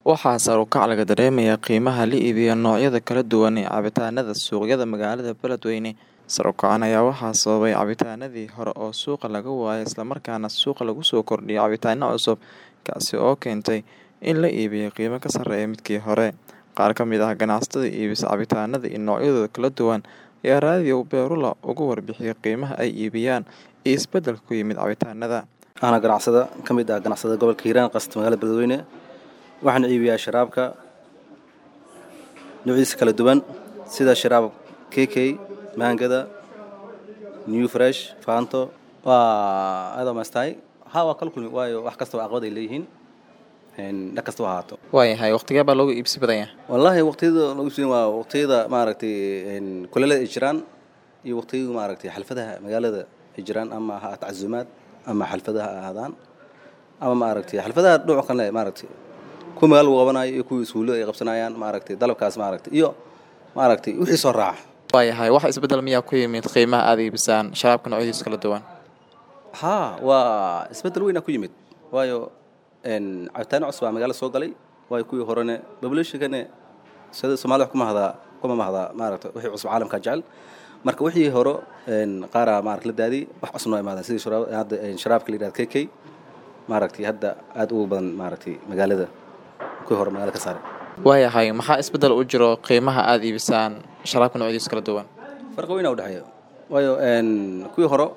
Waxaa sare u kac laga dareemayaa qiimaha la iibiyo noocyada kala duwan ee cabitaanada suuqyada magaalada Beledweyne. Sare u kacan ayaa waxaa sababay cabitaanadii hore oo suuqa laga waayay isla markaana suuqa lagu soo kordhiyay cabitaano cusub, kaasi oo keentay in la iibiyo qiimo ka sarreeya midkii hore. Qaar ka mid ah ganacsatada iibisa cabitaanada iyo noocyadooda kala duwan ayaa raadiyo Beerula uga warbixiyay qiimaha ay iibiyaan iyo isbeddelka ku yimid cabitaanada. Ana ganacsada ka mid ah ganacsada gobolka Hiiraan qasta magaalada Beledweyne waxaan iibiyaa sharaabka noocyadiisa kala duwan sida sharaab KK, maangada, New Fresh, Fanto waa aad u mastahay ha waa kala kulmi waayo wax kasta caqabad ay leeyihiin een dhan kasta ha ahaato Waayahay waqtigee baa loogu iibsi badan yahay? wallaahi waqtiyada lagu siin waa waqtiyada maaragtay een kuleelada ay jiraan iyo waqtiyada maaragtay xalfadaha magaalada ay jiraan ama ha ahaato casuumaad ama xalfadaha ha ahaadaan ama maaragtay xalfadaha dhinaca kale maaragtay kuwa magaala lagu qabanayo iyo kuwa iskuullada ay qabsanayaan maaragtay dalabkaas maaragtay iyo maaragtay wixii soo raaca Waayahay wax isbeddel miyaa ku yimid qiimaha aad iibisaan sharaabka noocyadiisa kala duwan? haa waa isbeddel weyn aa ku yimid waayo een cabitaano cusub baa magaalada soo galay waayo kuwii horene populationkane sida soomaalida wax kuma hadaa kuma mahdaa maaragtay wixii cusub caalamka jecel marka wixii hore een qaaraa maaragta la daadiyey wax cusub noo imaadeen sidii sharaab hadda een sharaabka la yidhahdo KK maaragtay hadda aad ugu badan maaragtay magaalada kuwii hore magaalada ka saaray Waayahay maxaa isbeddel u jiro qiimaha aad iibisaan sharaabka noocyadiisa kala duwan? farqi weyn aa u dhexeeya waayo een kuwii hore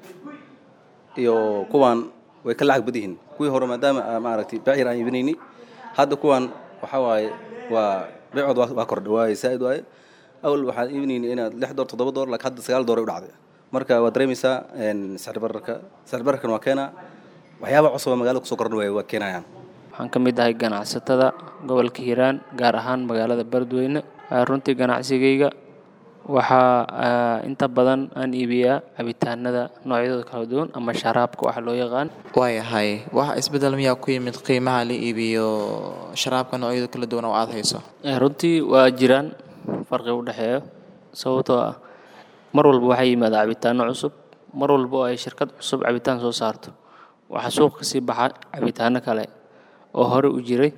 iyo kuwan way ka lacag badan yihiin kuwii hore maadaama aa maaragtay beec yar aan iibinayni hadda kuwan waxaa waaye waa beecood waa waa kordhay waaye saa'id waaye awal waxaan iibinayni inaad lix door toddoba door laakiin hadda sagaal door ay u dhacday marka waad dareemaysaa een sicir bararka sicir bararkan waa keenaa waxyaaba cusub oo magaalada kusoo kordhin waaya waa keenayaan waxaan ka mid ahay ganacsatada gobolka hiiraan gaar ahaan magaalada beledweyne Ah, runtii ganacsigayga waxaa ah, inta badan aan iibiyaa cabitaanada noocyadooda kala duwan ama sharaabka waxa loo yaqaan Waayahay wax isbeddel miyaa ku yimid qiimaha la iibiyo sharaabka noocyada kala duwan oo aad hayso? Eh, runtii waa jiraan farqi u dhexeeyo sababtoo ah mar walba waxaa yimaada cabitaano cusub mar walba oo ay shirkad cusub cabitaan soo saarto waxaa suuqa kasii baxa cabitaano kale oo hore u jiray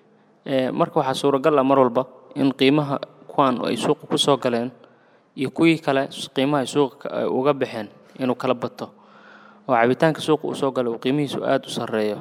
Eh, marka waxaa suuragal ah mar walba in qiimaha kuwan ay suuqa ku soo galeen iyo kuwii kale qiimaha ay suuqa ka- ay uga baxeen inuu kala bato oo cabitaanka suuqa uu soo galay uu qiimihiisu aada u sarreeyo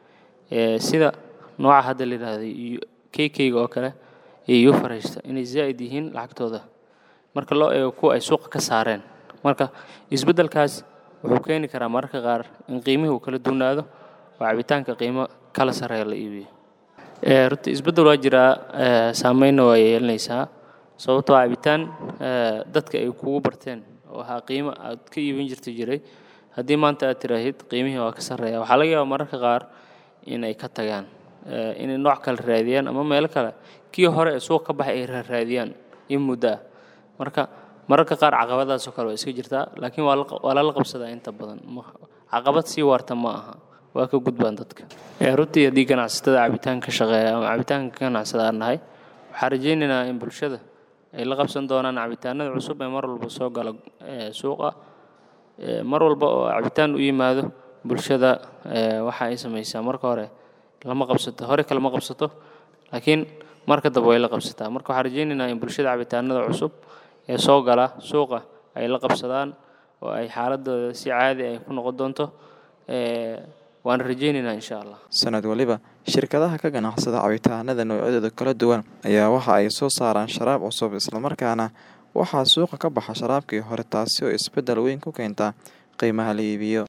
Eh, sida nooca hadda la yidhaahdo iyo KK-ga oo kale iyo Euphorista inay zaa'id yihiin lacagtooda marka loo eego kuwa ay suuqa ka saareen marka isbeddelkaas wuxuu keeni karaa mararka qaar in qiimihii uu kala duwanaado oo cabitaanka qiimo kala sarreeya la iibiyo Eh, runtii isbeddel waa jiraa eh, saameynna waa yeelanaysaa sababtoo ah cabitaan eh, dadka ay kugu barteen oo ahaa qiimo aad ka iibin jirta jiray haddii maanta aad tiraahid qiimihii waa ka sarreeya waxaa laga yaabaa mararka qaar in ay ka tagaan eh, inay nooc kale raadiyaan ama meelo kale kii hore ee suuq ka baxay ay raadiyaan in muddo ah marka mararka qaar caqabadaasoo kale waa iska jirtaa laakiin waa la- waa lala qabsadaa inta badan Ma- caqabad sii waarta ma aha waa ka gudbaan dadka Eh, runtii haddii ganacsatada cabitaan ka shaqeeya ama cabitaanka ka ganacsada aan nahay waxaan rajaynaynaa in bulshada ay la qabsan doonaan cabitaanada cusub ee mar walba soo gala eh, suuqa Eh, mar walba oo cabitaan u yimaado bulshada eh, waxa ay samaysaa marka hore lama qabsato hore kalama qabsato laakiin marka dambe way la qabsataa marka waxaan rajaynaynaa in bulshada cabitaanada cusub ee soo gala suuqa ay la qabsadaan oo ay xaaladooda si caadi ay ku noqon doonto Eh, waan rajaynaynaa insha allah Sanad waliba shirkadaha ka ganacsada cabitaanada noocyadooda kala duwan ayaa waxa ay soo saaraan sharaab cusub isla markaana waxaa suuqa ka baxa sharaabkii hore taasi oo isbeddel weyn ku keenta qiimaha la iibiyo.